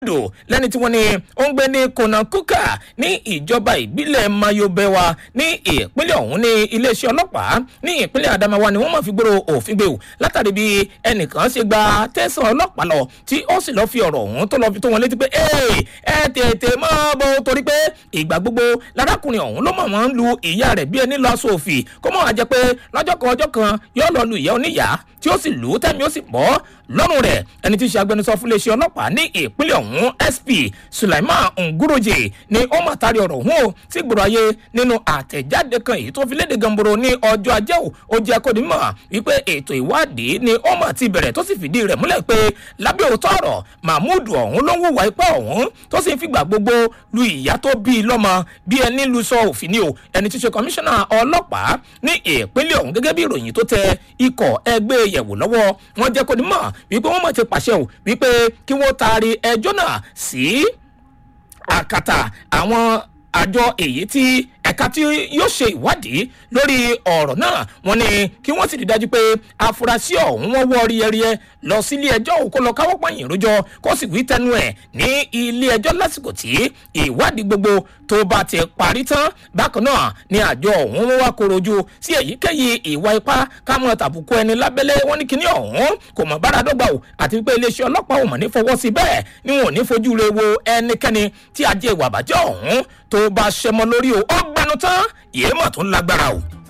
dò lẹ́ni tí wọ́n ní ó ń gbé ní konakuka ní ìjọba ìbílẹ̀ mayobewa ní ìpínlẹ̀ ọ̀hún ní iléeṣẹ́ ọlọ́pàá ní ìpínlẹ̀ adamawa ni wọ́n máa fi gbèrò òfin gbé o látàrí bí ẹnìkan ṣe gba tẹ̀sán ọlọ́pàá lọ tí ó sì lọ́ọ́ fi ọ̀rọ̀ ọ̀hún tó lọ́ọ́ fi tó wọn létí pé ẹ tètè mọ́ bó torí pé ìgbà gbogbo lárákùnrin ọ̀hún ló mọ̀ wọ́n ń lu ìyá rẹ̀ bí ẹni lọ aṣọ òfì kó mọ̀ wá jẹ́ pé lọ́jọ́ kan ọjọ́ kan yóò lọ lu ìyá oníyàá tí ó sì lù ú tẹ́mi ó sì bọ́ lọ́rùn rẹ̀ ẹni tí í ṣe agbẹnusọ fún iléeṣẹ́ ọlọ́pàá ní ìpínlẹ̀ ọ̀hún sp sulaiman nguroje ni ó mà tari ọ̀rọ̀ ọ̀hún o sí gbòòrò ayé nínú àtẹ̀jáde kan èyí tó fi léde gamboro ní ọjọ́ ajé ò ó jẹ́ kó ní mọ̀ wípé ètò ìwádìí ni ó mà ti bẹ̀rẹ̀ tó sì fìdí rẹ̀ múlẹ̀ pé lábẹ́ òótọ́ ọ̀rọ̀ mahmood ọ̀hún ló ń hùwà ipá ọ̀hún tó sì ń fìgbà gbogbo lu ìyá tó bí i lọ́mọ bí ẹni lu sọ òfin ni o ẹni tí í ṣe kọmíṣánná ọlọ́pàá ní ìpínlẹ̀ ọ̀hún gẹ́gẹ́ bí ìròyìn tó tẹ ikọ̀ ẹgbẹ́ yẹ̀wò lọ́wọ́ wọn jẹ́ kó ní mọ̀ wípé wọ́n mọ̀ ti pàṣẹ o wípé kí wọ́n taari ẹjọ́ náà sí àkàtà àwọn àjọ èyí tí ẹ̀ka tí yóò ṣe ìwádìí lórí ọ̀rọ̀ náà wọ́n ní kí wọ́n sì rí dájú pé afurasí ọ̀hún wọ́n wọ́ ríẹ́ríẹ́ lọ sílé ẹjọ́ òun kó lọ káwọ́ pọ̀yìn rojọ́ kó sì wí tẹnu ẹ̀ ní ilé ẹjọ́ lásìkò tí ìwádìí gbogbo tó bá ti parí tán bákan náà ni àjọ ọ̀hún wá korojú sí èyíkéyìí ìwà ipá kámọ́ tàbùkù ẹni lábẹ́lẹ́ wọn ní kíní ọ̀hún kò mọ̀ bára dọ́gba o àti pé iléeṣẹ́ ọlọ́pàá ò mọ̀ ní fọwọ́ sí bẹ́ẹ̀ ni wọn ò ní fojú re wo ẹnikẹ́ni tí ajé ìwà àbájẹ́ ọ̀hún tó bá ṣẹmọ lórí o ó gbẹnu tán ìyẹn mọ̀ tó ń lágbára o.